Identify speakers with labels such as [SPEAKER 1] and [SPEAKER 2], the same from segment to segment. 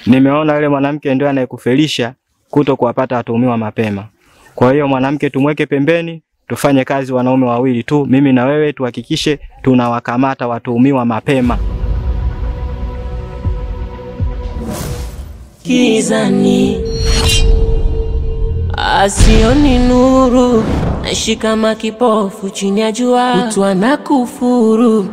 [SPEAKER 1] nimeona yule mwanamke ndio anayekufelisha kuto kuwapata watuhumiwa mapema. Kwa hiyo mwanamke tumweke pembeni, tufanye kazi wanaume wawili tu, mimi na wewe, tuhakikishe tunawakamata watuhumiwa mapema.
[SPEAKER 2] Gizani asioni nuru, naishi kama kipofu chini ya jua, mtu anakufuru.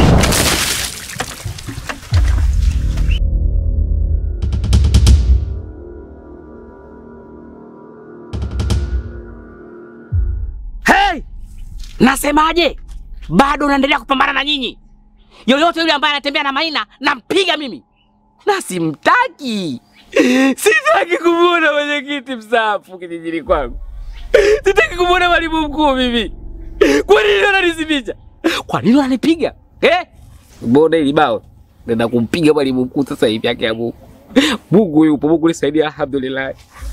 [SPEAKER 3] Hey! Nasemaje? Bado unaendelea kupambana na nyinyi. Yoyote yule ambaye anatembea na Maina nampiga mimi, na simtaki. Sitaki kumwona mwenyekiti mstaafu kijijini kwangu. Sitaki kumwona mwalimu mkuu mimi. Kwa nini wananizimisha? Kwa nini wananipiga eh? Mbona hili bao nenda kumpiga mwalimu mkuu sasa hivi, yake ya Mungu. Mungu yupo, Mungu nisaidia, alhamdulillah.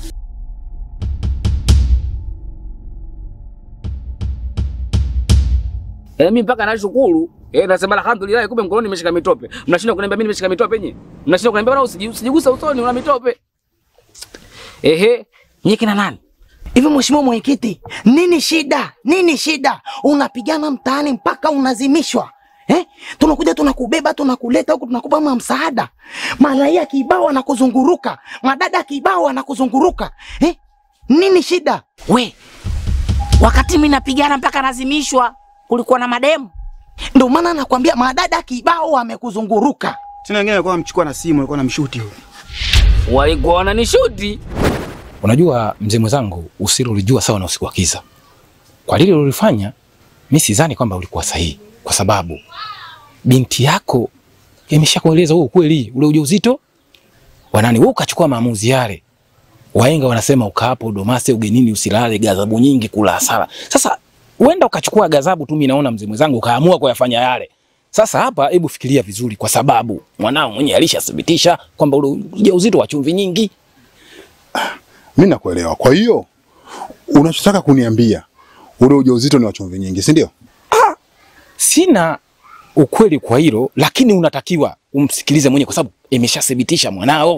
[SPEAKER 3] Eh, mimi mpaka nashukuru. Eh, nasema alhamdulillah kumbe mkononi nimeshika mitope. Mnashinda kuniambia mimi nimeshika mitope nyinyi. Mnashinda kuniambia bwana usiji- usijigusa usoni una mitope. Ehe, nyinyi kina nani?
[SPEAKER 4] Hivi mheshimiwa mwenyekiti, nini shida? Nini shida? Unapigana mtaani mpaka unazimishwa eh? Tunakuja tunakubeba tunakuleta huku tunakupa ma msaada, maraia kibao anakuzunguruka, madada kibao anakuzunguruka eh? Nini shida?
[SPEAKER 3] We, wakati mimi napigana mpaka nazimishwa kulikuwa na mademu.
[SPEAKER 4] Ndio maana nakwambia madada kibao wamekuzunguruka.
[SPEAKER 5] Tena wengine walikuwa wamchukua na simu, walikuwa wanamshuti huyo.
[SPEAKER 3] Walikuwa wananishuti.
[SPEAKER 6] Unajua mzee mwenzangu, usiri ulijua sawa na usiku wa kiza. Kwa lile ulilofanya, mi sidhani kwamba ulikuwa sahihi, kwa sababu binti yako imeshakueleza huo ukweli, ule ujauzito wanani, wewe ukachukua maamuzi yale. Wahenga wanasema ukaapo domase ugenini usilale, ghadhabu nyingi kula hasara. Sasa uenda ukachukua ghadhabu tu, mimi naona mzee mwenzangu ukaamua kuyafanya yale. Sasa hapa, hebu fikiria vizuri, kwa sababu mwanao mwenyewe alishathibitisha kwamba ule ujauzito wa chumvi nyingi.
[SPEAKER 7] Mimi nakuelewa. Kwa hiyo unachotaka kuniambia ule ujauzito ni wa chumvi nyingi, si ndio?
[SPEAKER 6] Sina ukweli kwa hilo, lakini unatakiwa umsikilize mwenyewe kwa sababu imeshathibitisha mwanao.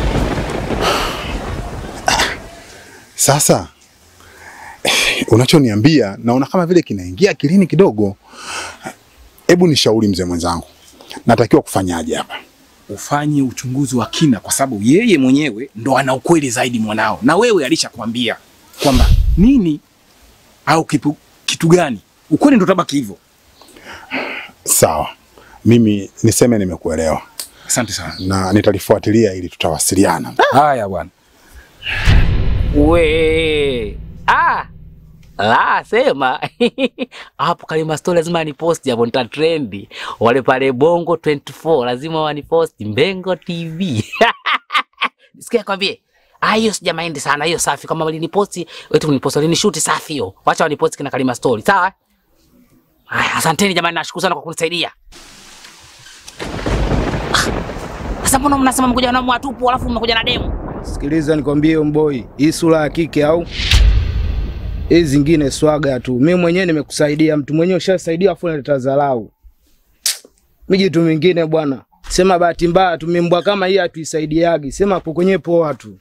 [SPEAKER 7] Sasa unachoniambia naona kama vile kinaingia akilini kidogo. Hebu nishauri mzee mwenzangu, natakiwa kufanyaje hapa?
[SPEAKER 6] Ufanye uchunguzi wa kina, kwa sababu yeye mwenyewe ndo ana ukweli zaidi mwanao, na wewe alishakwambia kwamba nini au kipu, kitu gani. Ukweli ndo tabaki hivyo.
[SPEAKER 7] Sawa, mimi niseme nimekuelewa
[SPEAKER 6] Asante sana.
[SPEAKER 7] na nitalifuatilia ili tutawasiliana.
[SPEAKER 6] Haya bwana.
[SPEAKER 3] We. Ah. La, sema. Hapo Kalima Story lazima niposti hapo nita trendi. Wale pale Bongo 24 lazima waniposti Mbengo TV. Sikia kwambie. Ah, hiyo sijamaindi sana, hiyo safi. Kama waliniposti, wetu kuniposti, walinishuti safi hiyo. Wacha waniposti kina Kalima Story, sawa? Haya, asanteni jamani, nashukuru sana kwa kunisaidia. Ah, Sasa mbona mnasema mkuja na mwatupu alafu mmekuja na demu?
[SPEAKER 5] Sikiliza nikwambie mboi, hii sura ya kike au hii zingine swaga tu. Mimi mwenyewe nimekusaidia, mtu mwenyewe ushasaidia afu unaleta dharau. Miji tu mingine bwana. Sema bahati mbaya tu mimbwa kama hii hatuisaidiagi. Sema hapo kwenye poa tu.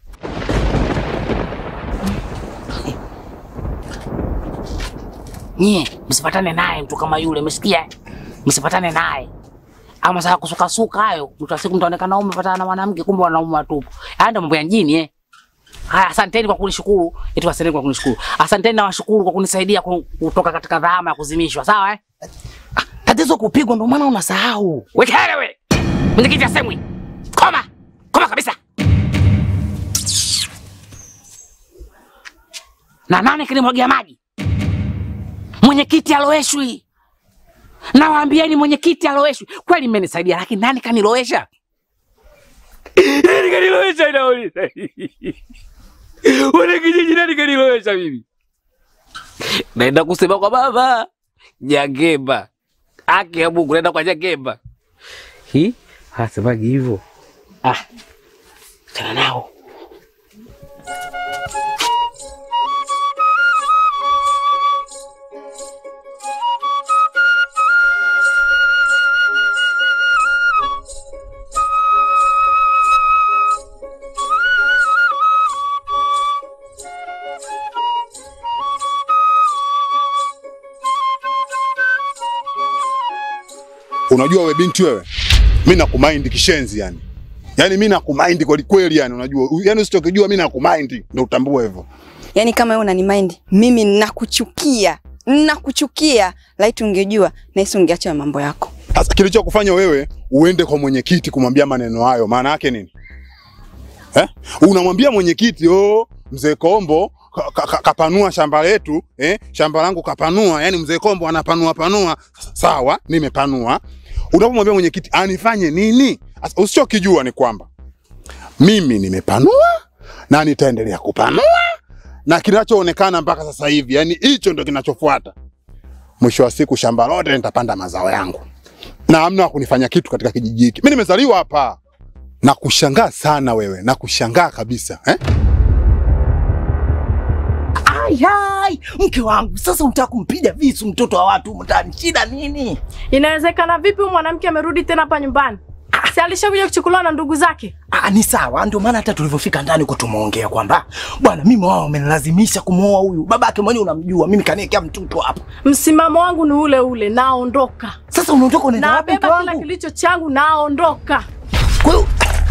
[SPEAKER 3] Nyie msipatane naye mtu kama yule, umesikia? Msipatane naye. Ama sasa kusukasuka hayo, mtu wa siku mtaonekana umepatana na mwanamke kumbe wanaume watupu. Haya ndio mambo ya mjini eh. Haya, asanteni kwa kunishukuru. Eti asanteni kwa kunishukuru. Asanteni na washukuru kwa kunisaidia ku- kutoka katika dhama ya kuzimishwa, sawa eh?
[SPEAKER 4] Tatizo kupigwa, ndio maana unasahau.
[SPEAKER 3] Wekele we. Mwenyekiti asemwi. Koma. Koma kabisa. Na nani kilimwagia maji? Mwenyekiti aloweshwi. Nawaambieni mwenyekiti aloweshwi. Kweli mmenisaidia lakini nani kanilowesha? Nani kanilowesha inauliza? Wana kijiji nani kanilowesha mimi? Naenda kusema kwa baba. Jageba. Haki ya Mungu naenda kwa Jageba. Hi? Hasemaji hivyo. Ah. Chana nao.
[SPEAKER 7] Unajua we binti wewe, mi nakumind kishenzi yani. Yaani mi nakumind kweli kweli yani unajua. Yaani usichokijua mi nakumind ndio utambue hivyo.
[SPEAKER 8] Yaani kama wewe unanimind, mimi nakuchukia. Nakuchukia. Laiti ungejua, nahisi ungeacha mambo yako.
[SPEAKER 7] Sasa kilichokufanya wewe uende kwa mwenyekiti kumwambia maneno hayo maana yake nini? Eh? Unamwambia mwenyekiti, "Oh, mzee Kombo ka- ka- ka- kapanua shamba letu, eh? Shamba langu kapanua." Yaani mzee Kombo anapanua panua. Sawa, nimepanua. Unapomwambia mwenyekiti anifanye nini? Sasa usichokijua ni kwamba mimi nimepanua na nitaendelea kupanua na kinachoonekana mpaka sasa hivi, yani hicho ndo kinachofuata. Mwisho wa siku shamba lote nitapanda mazao yangu na hamna wa kunifanya kitu katika kijiji hiki. Mimi nimezaliwa hapa. Na kushangaa sana wewe, na kushangaa kabisa eh?
[SPEAKER 4] Ai, ai, mke wangu sasa unataka kumpiga visu mtoto wa watu mtaani, shida nini?
[SPEAKER 9] Inawezekana vipi huyu mwanamke amerudi tena hapa nyumbani? Si alishakuja kuchukuliwa na ndugu zake?
[SPEAKER 4] Ah, ni sawa, ndio maana hata tulivyofika ndani huko tumeongea kwamba bwana, mimi wao wamenilazimisha kumwoa huyu. Babake mwenyewe unamjua, mimi kaniwekea mtoto hapa.
[SPEAKER 9] Msimamo wangu ni ule ule, naondoka.
[SPEAKER 4] Sasa unaondoka unaenda wapi mke
[SPEAKER 9] Nabeba kila
[SPEAKER 4] wangu?
[SPEAKER 9] kilicho changu, naondoka.
[SPEAKER 4] Kwa hiyo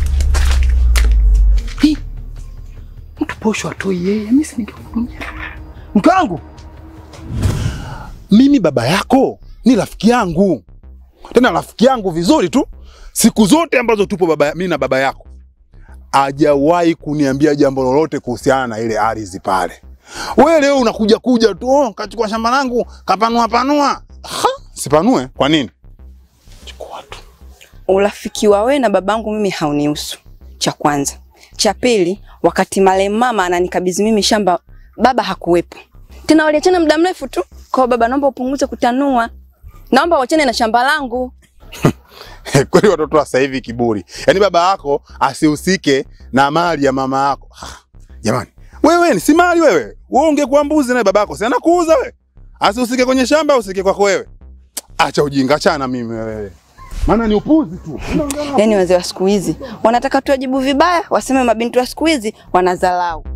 [SPEAKER 4] Hii, mtu posho atoi yeye, mimi si ningekuambia. Mke wangu,
[SPEAKER 7] Mimi baba yako ni rafiki yangu, tena rafiki yangu vizuri tu. Siku zote ambazo tupo baba, mimi na baba yako hajawahi kuniambia jambo lolote kuhusiana na ile ardhi pale. Wewe leo unakuja kuja tu, oh, kachukua shamba langu kapanua panua. Ha, sipanue kwa nini? Chukua tu.
[SPEAKER 8] Urafiki wa wewe na babangu mimi haunihusu. Cha kwanza. Cha pili, wakati marehemu mama ananikabidhi mimi shamba, baba hakuwepo. Tena waliachana muda mrefu tu. Kwa hiyo baba, naomba upunguze kutanua. Naomba uachane na shamba langu.
[SPEAKER 7] Kweli watoto wa sasa hivi kiburi. Yaani baba yako asihusike na mali ya mama yako. Ha, Jamani, wewe ni si mali wewe. Wewe ungekuwa mbuzi na baba yako, si anakuuza wewe. Asihusike kwenye shamba, usike kwako wewe. Acha ujinga, achana na mimi wewe. Maana ni upuzi tu.
[SPEAKER 8] Yaani wazee wa siku hizi wanataka tuwajibu vibaya, waseme mabinti wa siku hizi wanadharau.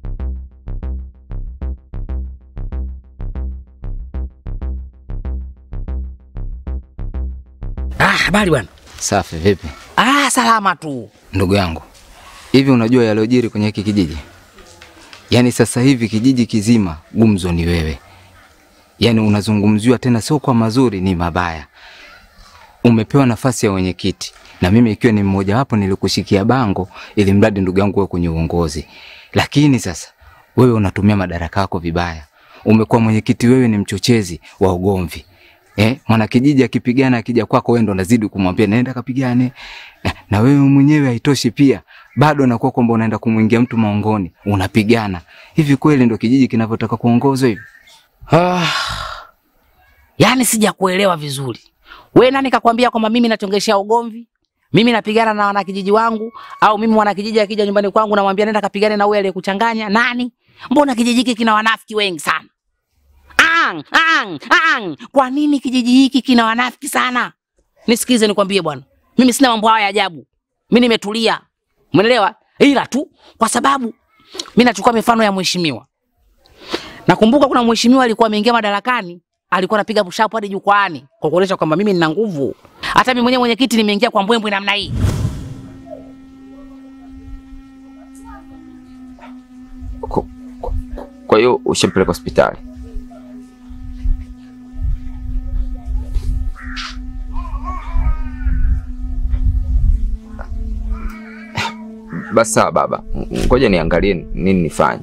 [SPEAKER 3] Ah, habari bwana.
[SPEAKER 10] Safi, vipi
[SPEAKER 3] Ah, salama tu.
[SPEAKER 10] ndugu yangu? Hivi unajua yaliyojiri kwenye hiki kijiji? Yaani sasa hivi kijiji kizima gumzo ni wewe, yaani unazungumziwa tena, sio kwa mazuri, ni mabaya. Umepewa nafasi ya wenyekiti na mimi ikiwa ni mmoja wapo nilikushikia bango ili mradi ndugu yangu wewe kwenye uongozi, lakini sasa wewe unatumia madaraka yako vibaya. Umekuwa mwenyekiti, wewe ni mchochezi wa ugomvi. Eh, mwana kijiji akipigana akija kwako wewe ndo unazidi kumwambia naenda kapigane. Na, na wewe mwenyewe haitoshi pia bado unakuwa kwamba unaenda kumwingia mtu maongoni, unapigana. Hivi kweli ndo kijiji kinavyotaka kuongozwa hivi?
[SPEAKER 3] Ah, yaani sijakuelewa vizuri. We nani kakwambia kwamba mimi nachongeshea ugomvi? Mimi napigana na wanakijiji wangu au mimi mwanakijiji akija nyumbani kwangu namwambia nenda kapigane na huyo aliyekuchanganya? Nani? Mbona kijiji hiki kina wanafiki wengi sana? Ang, ang, ang. Kwa nini kijiji hiki kina wanafiki sana? Nisikize nikwambie bwana. Mimi sina mambo haya ya ajabu. Mimi nimetulia. Umeelewa? Ila tu kwa sababu mimi nachukua mifano ya mheshimiwa. Nakumbuka kuna mheshimiwa alikuwa ameingia madarakani, alikuwa anapiga push-up hadi jukwaani kwa kuonyesha kwamba mimi nina nguvu. Hata mimi mwenyewe mwenyekiti nimeingia kwa mbwembwe namna hii.
[SPEAKER 10] Kwa- kwa- Kwa hiyo ushampeleka hospitali? Basi sawa baba, ngoja niangalie nini nifanye.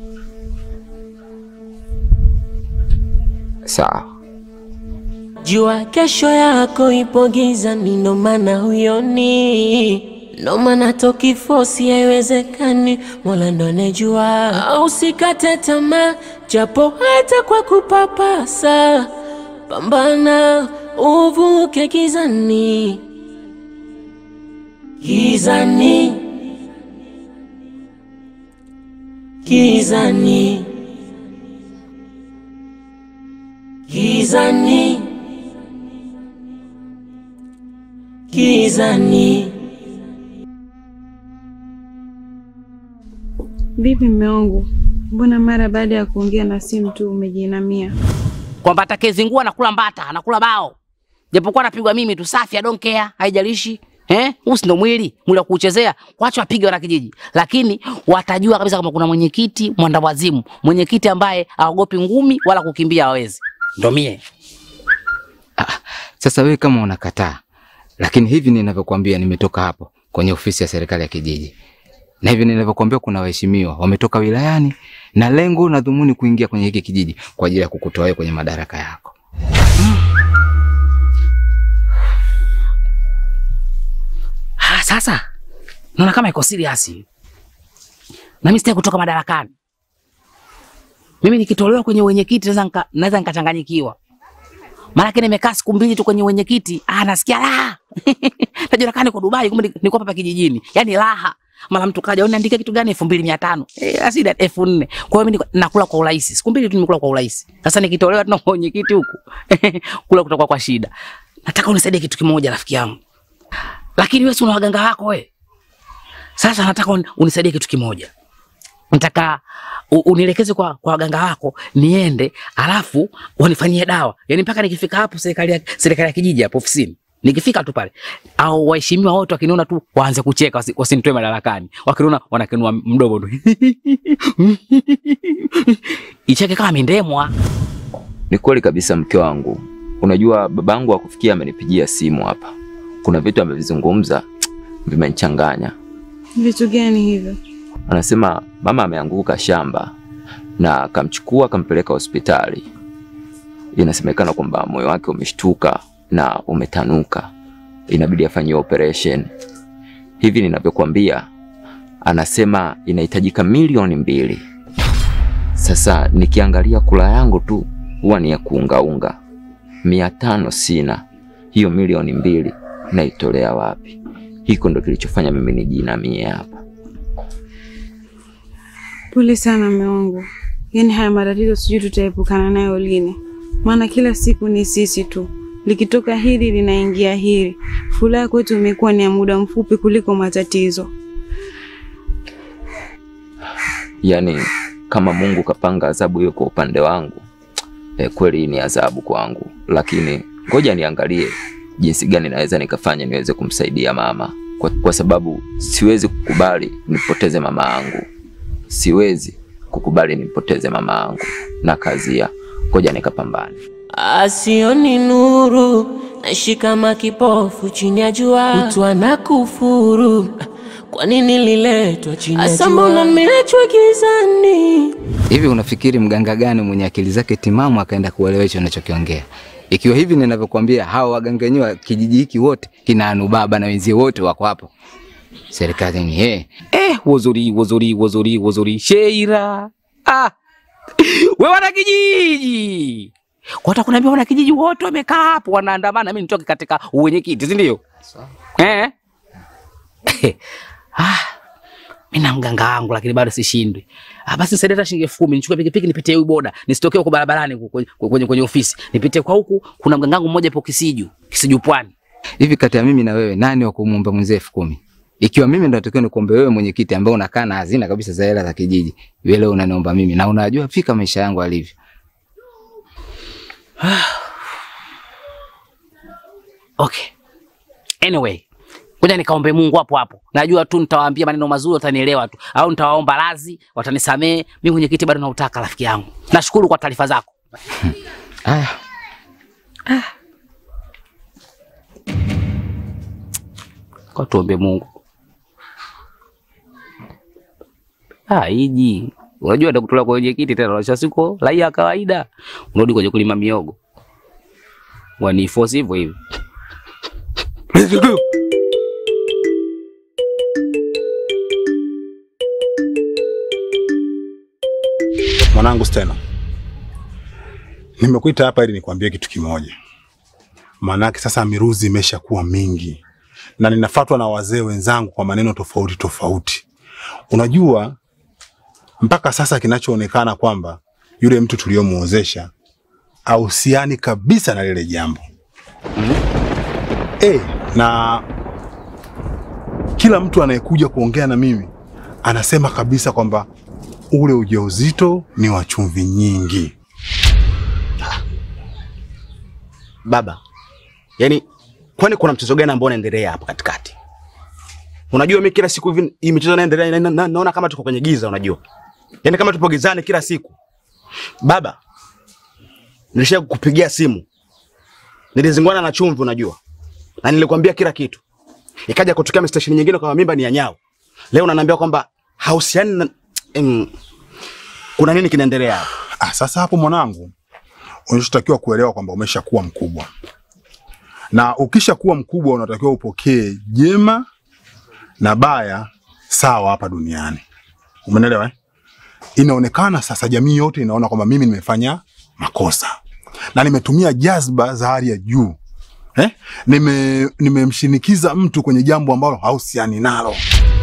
[SPEAKER 10] Sawa.
[SPEAKER 2] Jua kesho yako ipo gizani, ndo maana huyoni, ndo maana tokifosi haiwezekani, Mola ndo anejua. Au Usikate tamaa, japo hata kwa kupapasa, pambana uvuke gizani, gizani, gizani, gizani. Gizani.
[SPEAKER 11] Vipi mme wangu, mbona mara baada ya kuongea na simu tu umejiinamia?
[SPEAKER 3] Kwamba atakayezingua anakula mbata, anakula bao. japokuwa napigwa mimi tu, safi, I don't care, haijalishi eh, huu si ndo mwili mwili wa kuchezea, wacha wapige wana kijiji, lakini watajua kabisa kama kuna mwenyekiti mwandawazimu, mwenyekiti ambaye haogopi ngumi wala kukimbia hawezi, ndo mie.
[SPEAKER 10] Sasa wewe kama unakataa, lakini hivi ninavyokuambia, nimetoka hapo kwenye ofisi ya serikali ya kijiji, na hivi ninavyokuambia, kuna waheshimiwa wametoka wilayani na lengo na dhumuni kuingia kwenye hiki kijiji kwa ajili ya kukutoa wewe kwenye madaraka yako.
[SPEAKER 3] Ah, sasa naona kama iko serious. Na mimi sitaki kutoka madarakani. Mimi nikitolewa kwenye wenyekiti naweza nika, naweza nikachanganyikiwa. Maana yake nimekaa siku mbili tu kwenye wenyekiti, ah nasikia raha. Najua kama niko Dubai kumbe ni- niko hapa kijijini. Yaani raha. Mara mtu kaja uniandika kitu gani 2500. Eh, asida 4000. Kwa hiyo mimi niko- nakula kwa urahisi. Siku mbili tu nimekula kwa urahisi. Sasa nikitolewa tena kwa wenyekiti huku. kula kutakuwa kwa shida. Nataka unisaidie kitu kimoja rafiki yangu. Lakini wewe si una waganga wako wewe. Sasa nataka uni- unisaidie kitu kimoja. Nataka u- unielekeze kwa, kwa waganga wako niende, alafu wanifanyie dawa. Yaani mpaka nikifika hapo serikali ya serikali ya kijiji hapo ofisini. Nikifika tu pale au waheshimiwa wote wakiniona tu waanze kucheka wasi- wasinitoe madarakani. Wakiniona wanakenua mdomo tu. Icheke kama mindemwa.
[SPEAKER 12] Ni kweli kabisa mke wangu. Unajua babangu akufikia amenipigia simu hapa. Kuna vitu amevizungumza vimenichanganya.
[SPEAKER 11] Vitu gani hivyo?
[SPEAKER 12] Anasema mama ameanguka shamba na akamchukua akampeleka hospitali. Inasemekana kwamba moyo wake umeshtuka na umetanuka, inabidi afanyiwe operation. Hivi ninavyokuambia, anasema inahitajika milioni mbili. Sasa nikiangalia kula yangu tu huwa ni ya kuungaunga, mia tano sina. Hiyo milioni mbili naitolea wapi? Hiko ndo kilichofanya mimi nijinamie hapa.
[SPEAKER 11] Pole sana mume wangu, yaani haya matatizo sijui tutaepukana nayo lini, maana kila siku ni sisi tu, likitoka hili linaingia hili. Furaha kwetu imekuwa ni ya muda mfupi kuliko matatizo.
[SPEAKER 12] Yaani kama Mungu kapanga adhabu hiyo kwa upande wangu, eh, kweli ni adhabu kwangu, lakini ngoja niangalie jinsi gani naweza nikafanya niweze kumsaidia mama, kwa, kwa sababu siwezi kukubali nipoteze mama yangu, siwezi kukubali nipoteze mama yangu na kazia. Ngoja nikapambane.
[SPEAKER 2] Asioni nuru, naishi kama kipofu chini ya jua, mtu anakufuru. Kwa nini liletwa chini ya jua? Asa mbona nimeachwa gizani?
[SPEAKER 10] Hivi unafikiri mganga gani mwenye akili zake timamu akaenda kuelewa hicho unachokiongea? Ikiwa hivi ninavyokuambia, hawa waganga wenyewe wa kijiji hiki wote kina Anubaba na wenzie wote wako hapo serikalini. Eh,
[SPEAKER 3] Eh, wozuri wozuri wozuri wozuri Sheira. Ah. We wana kijiji. Kwa hata kunaambia wana kijiji wote wamekaa hapo wanaandamana, mimi nitoke katika uwenyekiti, si ndio? Eh? ah. Mimi na mganga wangu lakini bado sishindwi. Ah, basi nisaidie hata shilingi elfu kumi nichukue pikipiki nipitie huyu boda, nisitokee huko barabarani huko kwenye, kwenye, kwenye ofisi. Nipitie kwa huku, kuna mganga wangu mmoja hapo Kisiju, Kisiju Pwani.
[SPEAKER 10] hivi kati ya mimi na wewe nani wa kumuomba mwenzie elfu kumi? Ikiwa mimi ndo natakiwa nikuombe wewe mwenyekiti ambaye unakaa na hazina kabisa za hela za kijiji, wewe leo unaniomba mimi na unajua fika maisha yangu alivyo.
[SPEAKER 3] Okay. Anyway, ngoja nikaombe Mungu hapo hapo. Najua tu nitawaambia maneno mazuri watanielewa tu. Au nitawaomba radhi, watanisamee. Mimi mwenyekiti bado nautaka rafiki yangu. Nashukuru kwa taarifa zako.
[SPEAKER 10] Haya.
[SPEAKER 3] Kwa tuombe Mungu. Ah, hiji. Unajua nitakutola kwa mwenyekiti tena unasha siko raia kawaida. Unarudi kwenye kulima miogo. Waniforce hivyo hivyo.
[SPEAKER 7] Mwanangu Stena, nimekuita hapa ili nikwambie kitu kimoja. Maanake sasa miruzi imeshakuwa mingi na ninafatwa na wazee wenzangu kwa maneno tofauti tofauti. Unajua, mpaka sasa kinachoonekana kwamba yule mtu tuliyomuozesha ahusiani kabisa na lile jambo eh, na kila mtu anayekuja kuongea na mimi anasema kabisa kwamba ule ujauzito ni wa chumvi nyingi.
[SPEAKER 4] Baba,
[SPEAKER 13] Yaani kwani kuna mchezo gani ambao unaendelea hapo katikati? Unajua mimi kila siku hivi hii michezo inaendelea na, na, na, naona kama tuko kwenye giza unajua. Yaani kama tupo gizani kila siku. Baba, nilisha kupigia simu. Nilizingwana na chumvi unajua. Na nilikwambia kila kitu. Ikaja kutokea station nyingine kwa mimba ni ya nyao. Leo unaniambia kwamba hausiani na em, kuna nini kinaendelea hapa?
[SPEAKER 7] Ah, sasa hapo mwanangu, unachotakiwa kuelewa kwamba umeshakuwa mkubwa, na ukishakuwa mkubwa unatakiwa upokee jema na baya sawa hapa duniani. Umeelewa eh? Inaonekana sasa jamii yote inaona kwamba mimi nimefanya makosa na nimetumia jazba za hali ya juu eh? Nime nimemshinikiza mtu kwenye jambo ambalo hausiani nalo.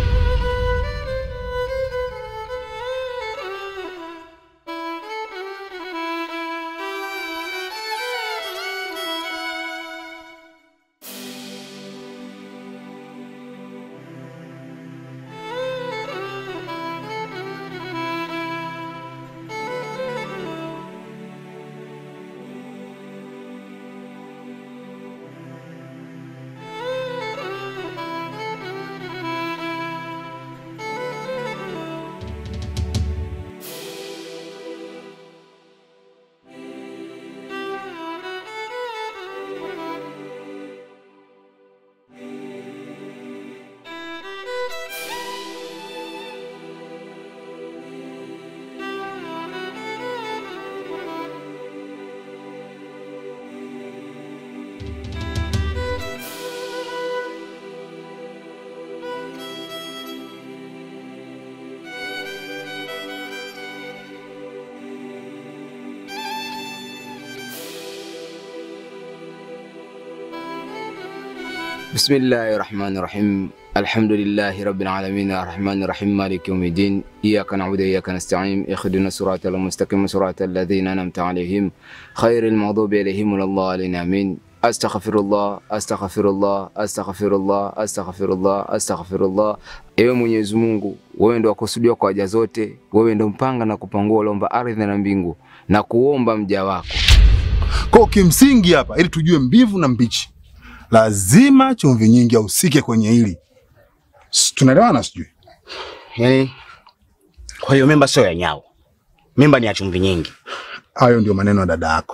[SPEAKER 10] بسم الله الرحمن الرحيم الحمد لله رب العالمين الرحمن الرحيم مالك يوم الدين إياك نعبد وإياك نستعين اهدنا الصراط المستقيم صراط الذين أنعمت عليهم خير المغضوب عليهم ولا الضالين آمين أستغفر الله أستغفر الله أستغفر الله أستغفر الله أستغفir Allah. Ewe Mwenyezi Mungu, wewe ndo wakusudiwa kwa haja zote, wewe ndo mpanga na kupangua lomba ardhi na mbingu na kuomba mja wako.
[SPEAKER 7] Kwa kimsingi hapa, ili tujue mbivu na mbichi, lazima chumvi nyingi ahusike kwenye hili. S- Tunaelewana sijui?
[SPEAKER 13] Yaani kwa hiyo mimba sio ya nyao. Mimba ni ya chumvi nyingi.
[SPEAKER 7] Hayo ndio maneno ya dada yako.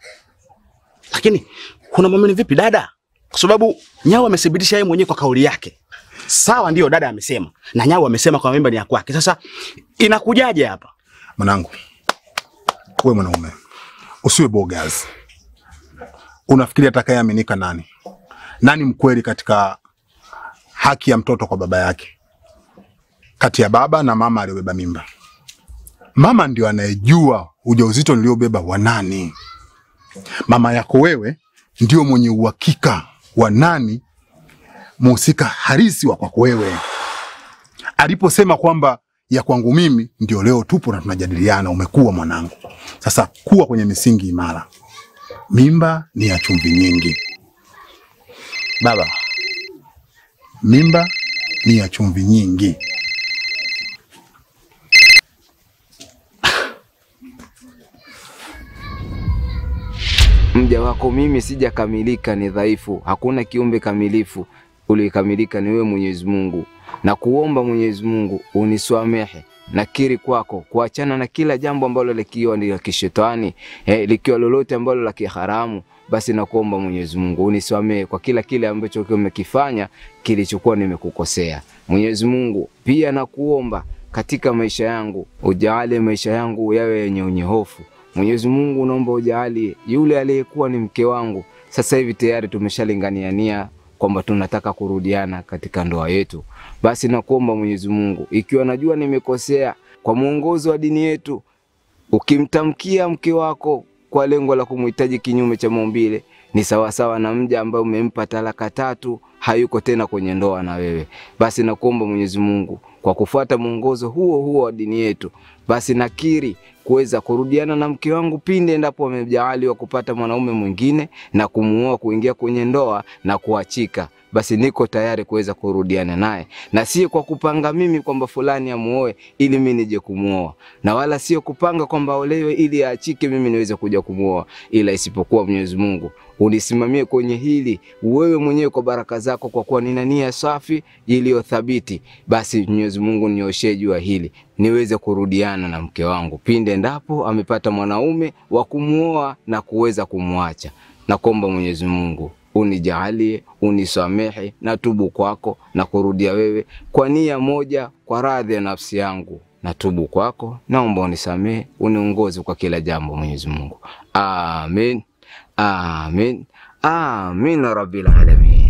[SPEAKER 13] Lakini kuna mwamini vipi dada? Kwa sababu nyao amethibitisha yeye mwenyewe kwa kauli yake. Sawa, ndio dada amesema na nyao amesema kwa mimba ni ya kwake. Sasa inakujaje hapa?
[SPEAKER 7] Mwanangu, wewe mwanaume, usiwe bogas. Unafikiri atakayeaminika nani? Nani mkweli katika haki ya mtoto kwa baba yake, kati ya baba na mama aliyobeba mimba? Mama ndio anayejua ujauzito niliobeba wa nani. Mama yako wewe ndio mwenye uhakika wa nani muhusika halisi wa kwako wewe. Aliposema kwamba ya kwangu mimi, ndio leo tupo na tunajadiliana. Umekuwa mwanangu, sasa kuwa kwenye misingi imara. Mimba ni ya chumvi nyingi
[SPEAKER 13] baba,
[SPEAKER 7] mimba ni ya chumvi nyingi.
[SPEAKER 10] Mja wako mimi sijakamilika, ni dhaifu. Hakuna kiumbe kamilifu, uliyekamilika ni wewe Mwenyezi Mungu. Na kuomba Mwenyezi Mungu uniswamehe, nakiri kwako kuachana na kila jambo ambalo likiwa ni la kishetani eh, likiwa lolote ambalo la kiharamu, basi nakuomba Mwenyezi Mungu unisamehe kwa kila kile ambacho umekifanya kilichokuwa nimekukosea. Mwenyezi Mungu, pia nakuomba katika maisha yangu ujalie maisha yangu yawe yenye unyehofu. Mwenyezi Mungu, naomba ujalie yule aliyekuwa ni mke wangu, sasa hivi tayari tumeshalinganiania kwamba tunataka kurudiana katika ndoa yetu. Basi nakuomba Mwenyezi Mungu, ikiwa najua nimekosea, kwa mwongozo wa dini yetu, ukimtamkia mke wako kwa lengo la kumhitaji kinyume cha maumbile, ni sawasawa na mja ambaye umempa talaka tatu, hayuko tena kwenye ndoa na wewe. Basi nakuomba Mwenyezi Mungu, kwa kufuata mwongozo huo huo wa dini yetu, basi nakiri kuweza kurudiana na mke wangu pindi endapo amejaaliwa kupata mwanaume mwingine na kumuoa, kuingia kwenye ndoa na kuachika basi niko tayari kuweza kurudiana naye, na sio kwa kupanga mimi kwamba fulani amuoe ili mimi nije kumuoa, na wala sio kupanga kwamba olewe ili aachike mimi niweze kuja kumuoa, ila isipokuwa Mwenyezi Mungu unisimamie kwenye hili wewe mwenyewe kwa baraka zako, kwa kuwa nina nia safi iliyo thabiti, basi Mwenyezi Mungu nioshee jua hili niweze kurudiana na mke wangu pinde endapo amepata mwanaume wa kumuoa na kuweza kumwacha. Nakuomba Mwenyezi Mungu unijalie, unisamehe na tubu kwako na kurudia wewe kwa nia moja, kwa radhi ya nafsi yangu na tubu kwako. Naomba unisamehe, uniongoze kwa kila jambo Mwenyezi Mungu. Amin, amin, amin ya rabbil alamin.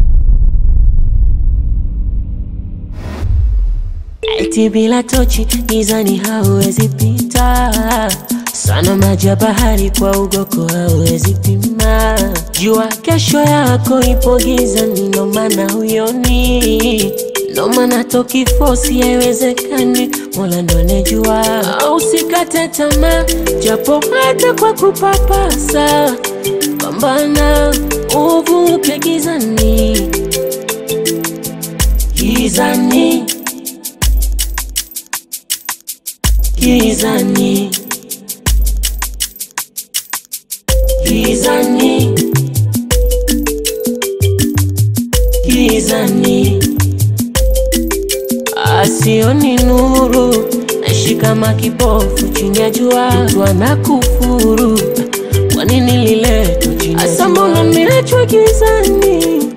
[SPEAKER 2] Eti bila tochi gizani hauwezi pita, sana maji ya bahari kwa ugoko hauwezi pima. Jua kesho yako ipo gizani, ndo maana huyoni, ndo maana toki fosi haiwezekani, Mola ndo anejua. Au usikate tamaa, japo hata kwa kupapasa, pambana uvuke gizani, gizani gizani gizani gizani asioni nuru naishi kama kipofu chini ya jua mtu anakufuru kwa nini liletwa chini ya jua? Asa mbona nimeachwa gizani